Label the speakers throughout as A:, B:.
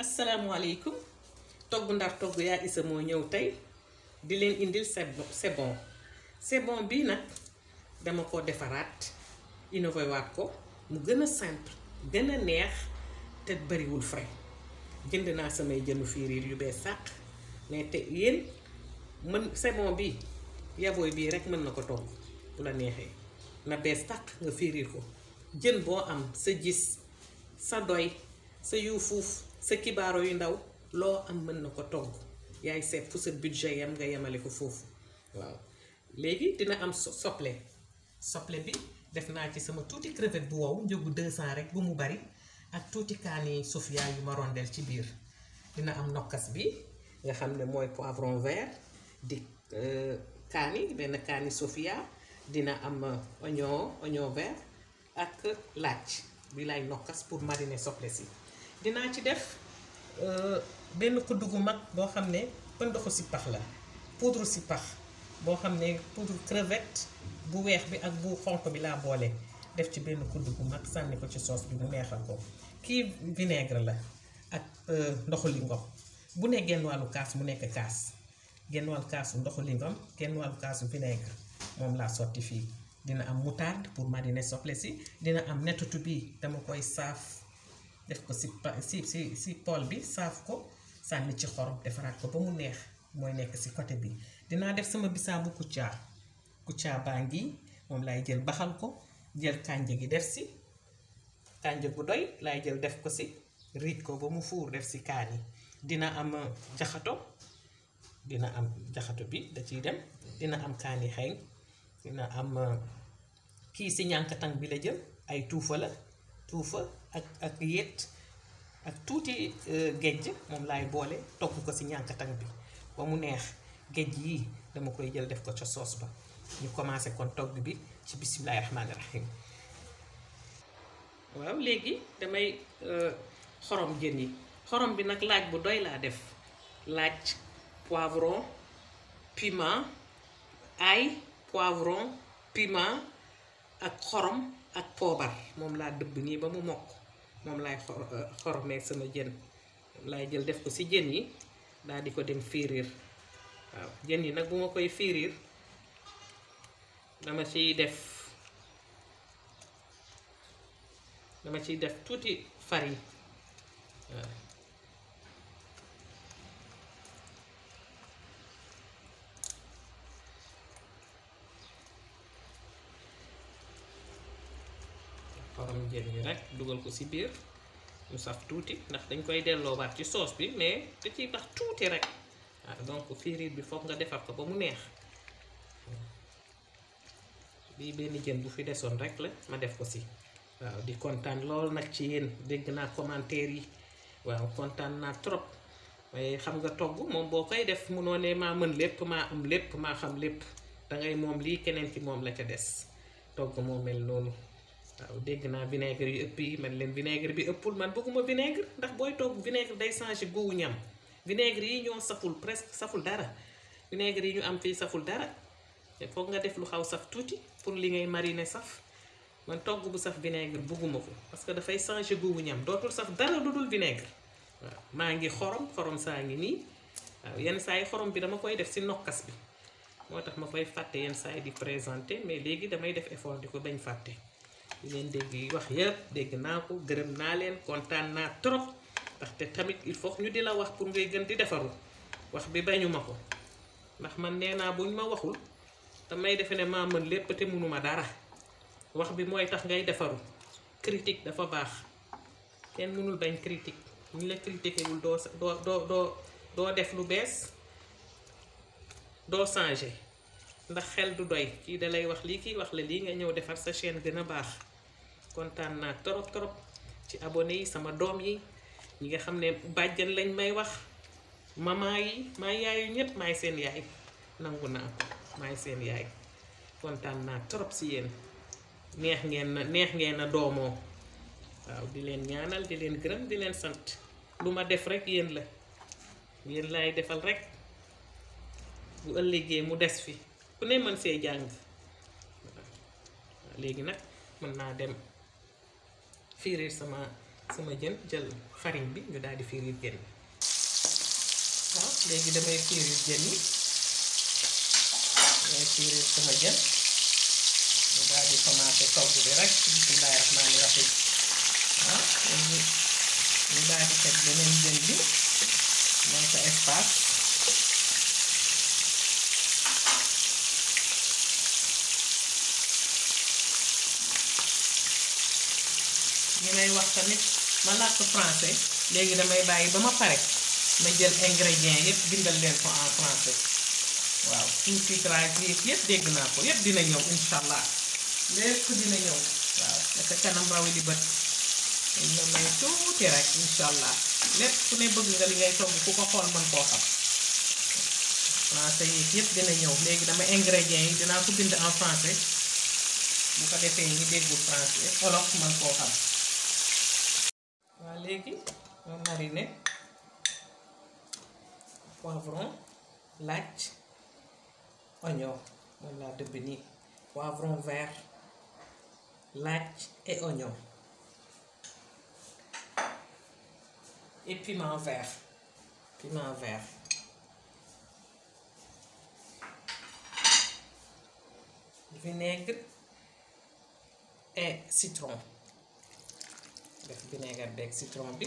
A: asalaamaaleykum togg ndar togg yaa isa moo ñëw tey di leen indil c'est bon c'est bon c'est bon bii nag dama ko defaraat innové waat ko mu gën a simple gën a neex te bariwul frais jënd naa samay jënu fiiriir yu bees sàq mais te yéen mën c'est bon bii yabooy bii rek mën na ko togg bu la neexee na bees sàq nga fiiriir ko jën boo am sa gis sa doy sa yu fuuf sa kibaaro yu ndaw loo am mën na ko togg yaay seet fu sa budget yam nga yemale ko foofu waaw léegi dina am soble soble bi def naa ci sama tuuti crevette bu wow njëgu 200 rek bu mu bari ak tuuti kaani sofia yu ma rondel ci biir dina am nokkas bi nga xam ne mooy poivron vert di kaani benn kaani sofia dina am oignon oignon vert ak laaj bi lay nokkas pour mariner soble si dinaa ci def benn kudd gu mag boo xam ne pëndoxu si pax la poudre si pax boo xam ne poudre crevette bu weex bi ak bu xonq bi laa boole def ci benn kudd gu mag sànni ko ci soos bi mu neexal ko kii vinaigre la ak ndoxu lingom bu ne genn wàllu kaas mu nekk kaas genn wàllu kaasu ndoxu lingom genn wàllu kaasu vinaigre moom laa sotti fii dina am moutarde pour mariner soble si dina am nettatu bi dama koy saaf def ko si si si si pool bi saaf ko sànni ci xorom defaraat ko ba mu neex mooy nekk si côté bi dinaa def sama bisaabu kuccaa kuccaa baa ngi moom laay jël baxal ko jël kànja gi def si kànja gu doy laay jël def ko si riij ko ba mu fuur def si kaani dina am jaxato dina am jaxato bi da ciy dem dina am kaani xeeñ dina am kii si ñànkatang bi la jël ay tuufa la tuufa ak ak yet ak tuuti géej moom laay boole togg ko si ñànkatang bi ba mu neex géej yii dama koy jël def ko ca soos ba ñu commencé kon togg bi ci bisimilahi rahmaani rahim waaw léegi damay xorom jën yi xorom bi nag laaj bu doy laa def laaj poivron piment ail poivron piment ak xorom ak poobar moom laa dëbb nii ba mu mokk moom laay xoromee sama jën laay jël def ko ci jën yi daal di ko dem fiiriir waaw jën yi nag bu ma koy fiiriir dama ciy def dama ciy def tuuti farine waaw xorom jën yi rek dugal ko ci biir mu saf tuuti ndax dañ koy delloowaat ci soos bi mais da ciy tax tuuti rek waaw donc fiiriir bi foog nga defar ko ba mu neex bii benn jën bu fi desoon rek la ma def ko ci waaw di kontaan lool nag ci yéen dégg naa commentaire yi waaw kontaan naa trop waaye xam nga togg moom boo koy def munoo ne maa mën lépp maa am lépp maa xam lépp dangay moom lii keneen ki moom la ca des togg moo mel noonu waaw dégg naa vinaigre yu ëpp yi man leen vinaigre bi ëppul man bëgguma vinaigre ndax booy togg vinaigre day changer goût ñam vinaigre yi ñoo saful presque saful dara vinaigre yi ñu am fii saful dara te foog nga def lu xaw saf tuuti pour li ngay mariner saf man togg bu saf vinaigre bëgguma ko parce que dafay changer goût ñam dootul saf dara lu dul vinaigre waaw maa ngi xorom xorom saa ngi nii waaw yenn saa yi xorom bi dama koy def si nokkas bi moo tax ma koy fàtte yenn saa yi di présenter mais léegi damay def effort di ko bañ fàtte di leen dégg yi wax yëpp dégg naa ko gërëm naa leen kontaan naa trop ndaxte tamit il faut ñu di la wax pour ngay gën di defaru wax bi bañu ma ko ndax man nee naa buñ ma waxul damay defe ne maa mën lépp te mënuma dara wax bi mooy tax ngay defaru critique dafa baax kenn mënul bañ critique ñu la critiqué wul doo doo doo doo doo def lu bees doo changé ndax xel du doy kii da lay wax lii kii wax la lii nga ñëw defar sa chaîne gën a baax kontaan naa trop trop ci abonné yi sama doom yi ñi nga xam ne bàjjan lañ may wax maman yi maay yaayu ñépp maay seen yaay nangu naa ko maay seen yaay kontaan naa trop si yéen neex ngeen na neex ngeen na doomoo waaw di leen ñaanal di leen gërëm di leen sant lu ma def rek yéen la yéen laay defal rek bu ëllëgee mu des fi ku ne mën see jàng léegi nag mën naa dem firir sama sama jën jël farine bi ñu daal di firir jën bi waaw léegi damay firir jën yi damay firir sama jën ñu daal di commencé togg bi rek bismillaahi rahmaani rahiim waaw léegi ñu daal di teg beneen jën bi mooy sa espace ñu may wax tamit ma làkk français léegi damay bàyyi ba ma pare ma jël ingrédients yëpp bindal leen ko en français waaw sous-titrage yi yëpp dégg naa ko yëpp dina ñëw incha allah lépp dina ñëw waaw naka kanam raw li bët dañ la may tuuti rek incha allah lépp ku ne bëgg nga li ngay togg ku ko xool mën koo xam français yi yëpp dina ñëw léegi dama ingrédients yi dinaa ko bind en français bu ko defee ñi déggul français olof mën koo xam waaw léegi ma mariner poivron laaj oignon moom laa dëbb nii poivron vert laaj et oignon et piment vert piment vert vinaigre et citron def vinaigre beeg citron bi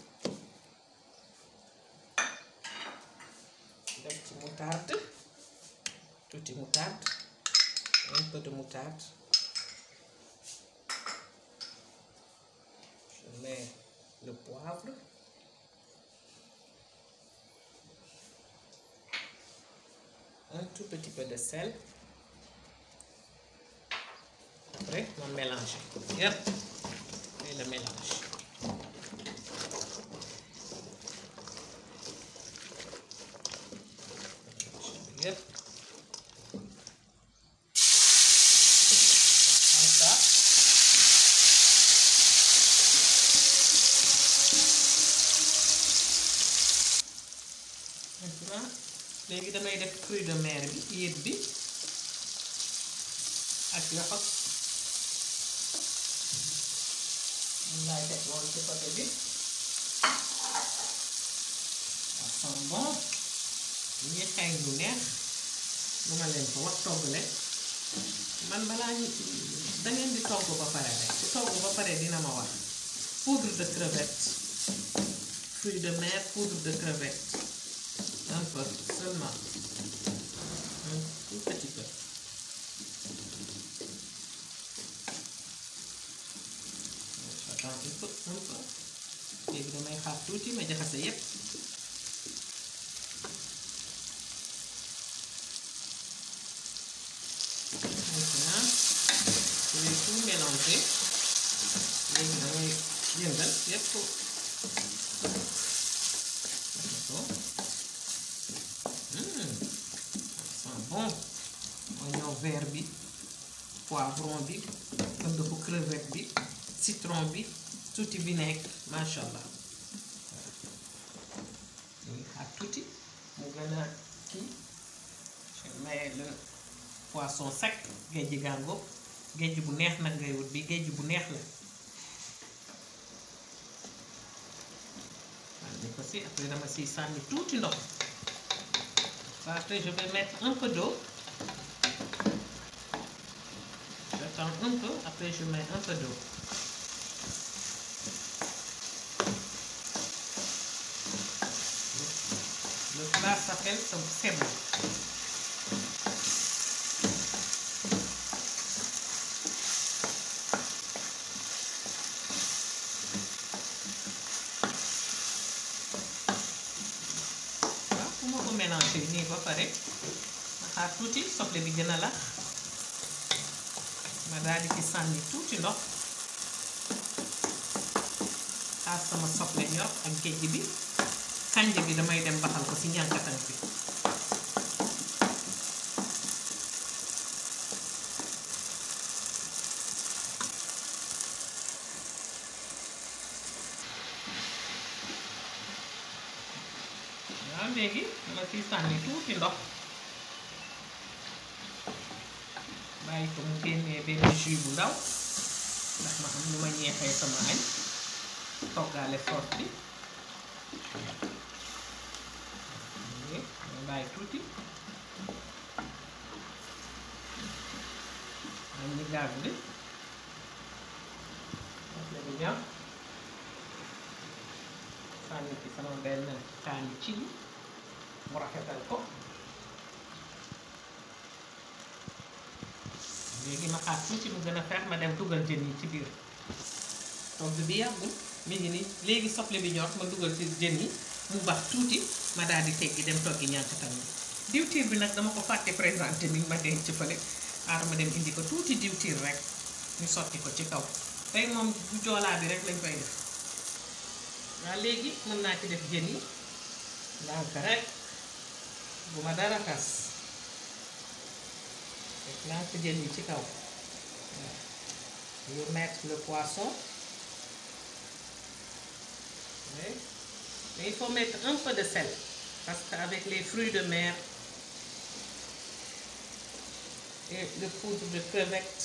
A: def ci moutarde tuuti moutarde un peu de moutarde je mets le poivre un tout petit peu de sel après ma mélange yëpp et le mélange yëpp comme ça maintenant léegi damay def fruit de mer bi yéet bi ak yoxos moom laay teg woon ci côté bi ça sent bon ñi xeeñ lu neex lu ma leen ko wax togg leen man balaa ñu da ngeen di togg ba pare rek ci togg ba pare dina ma wax poudre de crevette fruit de mer poudre de crevette un peu seulement un tout petit peu j'attends un peu un peu léegi damay xaar tuuti ma jaxase yépp maintenant je vais tout mélanger léegi damay yëngal yépp ko sent bon oignon vert bi poivron bi ënd ko crevette bi citron bi tuuti vinaigre macha allah léegi xaar tuuti mu gën a kii je mets le poisson sec géej gàngo géej bu neex nag ngay wut bi géej bu neex la sànni ko si après dama siy sànni tuuti ndox après je vais mettre un peu d'eau j'attends un peu après je mets un peu d'eau le plat s'appelle sebo waaw fu ma ko mélangé nii ba pare ma xaar tuuti soble bi gën a lax ma daal di ci sànni tuuti ndox xaar sama soble ñor ak géej bi kànja bi damay dem baxal ko ci njànkatan bi waaw léegi dama ciy sànni tuuti ndox bàyyi ko mu génnee benn jus bu ndaw ndax ma am lu ma ñeexee sama añ toggaale soos bi ñu bàyyi tuuti am ni gaz bi soble bi ñor sànni ci sama benn kaani ci mu rafetal ko léegi ma xaar tuuti mu gën a feex ma dem dugal jën yi ci biir togg bi yàggul mi ngi ni léegi soble bi ñor ma dugal ci jën yi mu bax tuuti ma daal di teggi dem toggi ñànkatam yi diwtiir bi nag dama ko fàtte présenté ni ma denc fële xaaral ma dem indi ko tuuti diwtiir rek ñu sotti ko ci kaw tey moom bu joolaa bi rek lañ koy def waaw léegi mën naa ci def jën yi ndànk rek bu ma dara tas def ndànk jën yi ci kaw waaw je mettre le poisson oui. mais il faut mettre un peu de sel parce qu'avec les fruits de mer et le poudre de crevettes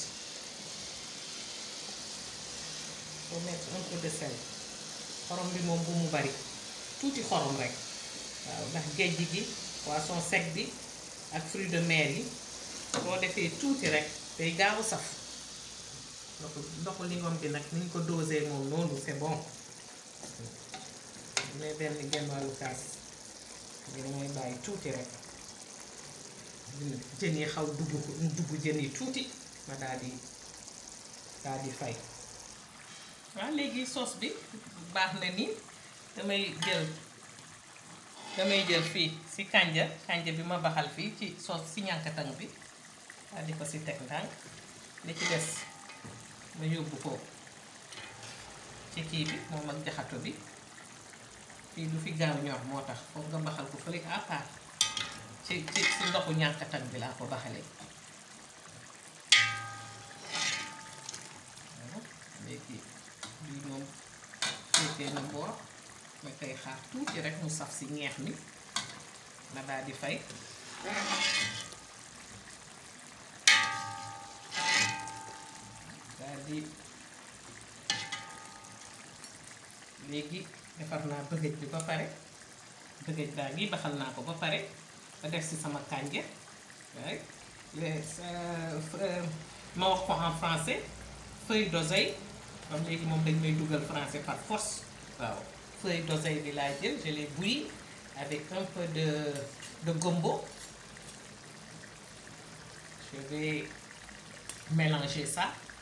A: il faut mettre un peu de sel xorom bi moom bu mu bari tuuti xorom rek waaw ndax géej gi poisson sec bi ak fruits de mer yi boo defee tuuti rek day gaaw saf ndoxu ndoxu lingom bi nag ni ñu ko dosé moom noonu c'est bon mais benn genn wàllu kaas ngir mooy bàyyi tuuti rek jën yi xaw dugg ko dugg jën yi tuuti ma daal di daal di fay waaw léegi soos bi baax na ni damay jël damay jël fii si kànja kànja bi ma baxal fii ci soos si ñànkatang bi daal di ko si teg ndànk li ci des ma yóbbu ko ci kii bi moom ak jaxato bi fii du fi gaaw ñor moo tax foog nga baxal ko fële à part ci ci ci ndoxu ñànkatan bi laa ko baxalee léegi bii moom féetee na boor ma koy xaar tuuti rek mu saf si ñeex mi ma daal di fay daal di léegi defar naa bëggëj bi ba pare bëggëj baa ngi baxal naa ko ba pare ba def si sama kànja waaye les ma wax ko en français feuille d'oseille comme léegi moom dañ may dugal français par force waaw feuille d'oseille bi laa jël je l'ai bouilli avec un peu de de gombo je vais mélanger ça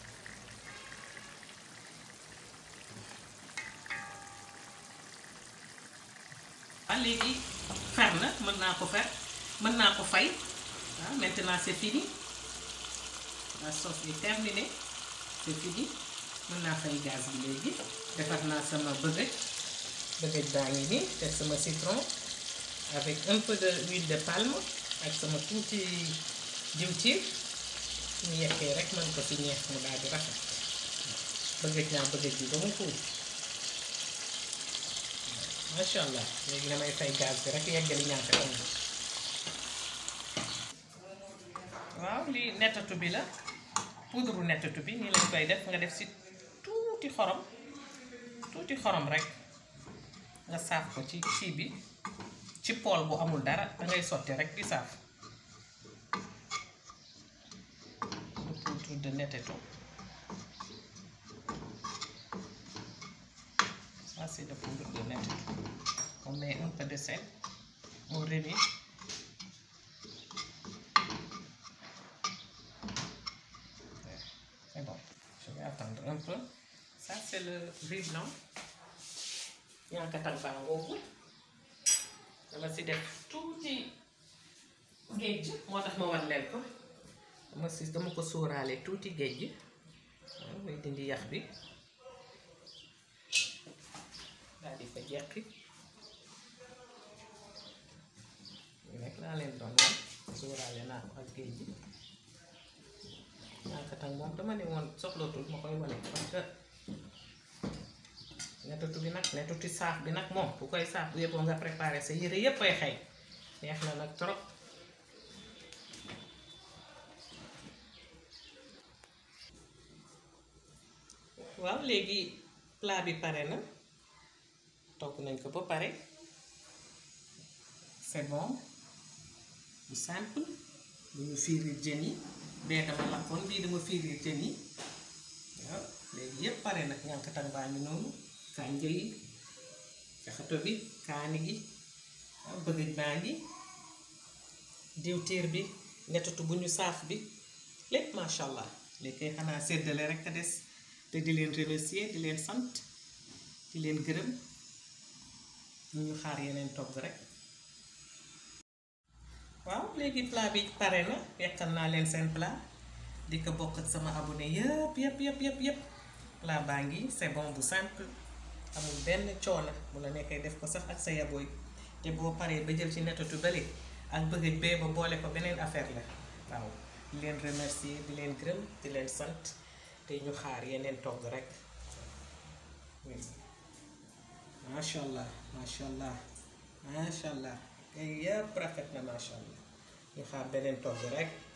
A: ah léegi fer na mën naa ko fer mën naa ko fay ah maintenant c'est fini la sauce est terminée c'est fini mën naa fay gaz bi léegi defar naa sama bëgëj bëgëj baa ngi nii def sama citron avec un peu de huile de palme ak sama tuuti diwtiir ñu yekkee rek mën ko ci ñeex mu daal di rafet bëgëj naa bëgëj bi ba mu fuur macha allah léegi damay fay gaz bi rek yeggali ñaata am waaw lii nettatu bi la poudre nettatu bi nii lañ koy def nga def si tuuti xorom tuuti xorom rek nga saaf ko ci kii bi ci pool bu amul dara dangay sotti rek di saaf le poudre de nettetu ça c'est le poudre de nettetu on met un peu de sel on relie c'est bon je vais attendre un peu ça c'est le riz blanc ñànkatan baa ngoogu dama si def tuuti géej moo tax ma wan leen ko dama si dama ko sóoraale tuuti géej waaw mooy dindi yax bi daal di fa jeqi ñu nekk laa leen doon wan sóoraale naa ko ak géej gi ñànkatan moom dama ne woon soxlootul ma koy wane parce que nettatu bi nag nettatu saaf bi nag moom bu koy saaf bu yëppoo nga préparé sa yére yépp ay xëy neex na nag trop waaw léegi plat bi pare na togg nañ ko ba pare c'est bon bu simple bu ñu fiiriir jën yi bee dama lakkoon bii dama fiiriir jën yi waaw léegi yépp pare nag ñànkatan baa ngi noonu kànja yi jaxato bi kaani gi waaw bëgëj baa ngi diwtiir bi netatu bu ñu saaf bi lépp masha allah léegi kay xanaa séddale rek a des te di leen remercier di leen sant di leen gërëm ñu ñu xaar yeneen togg rek waaw léegi plat bi pare na yekkal naa leen seen plat di ko bokk ak sama abonné yëpp yëpp yëpp yëpp yëpp plat baa ngi c'est bon bu simple amul benn coono bu la nekkee def ko sax ak sa yabooy te boo paree ba jël ci netatu bële ak bëgg bee ba boole ko beneen affaire la waaw di leen remercier di leen gërëm di leen sant te ñu xaar yeneen togg rek macha allah macha allah macha allah tey yëpp rafet na macha allah ñu xaar beneen togg rek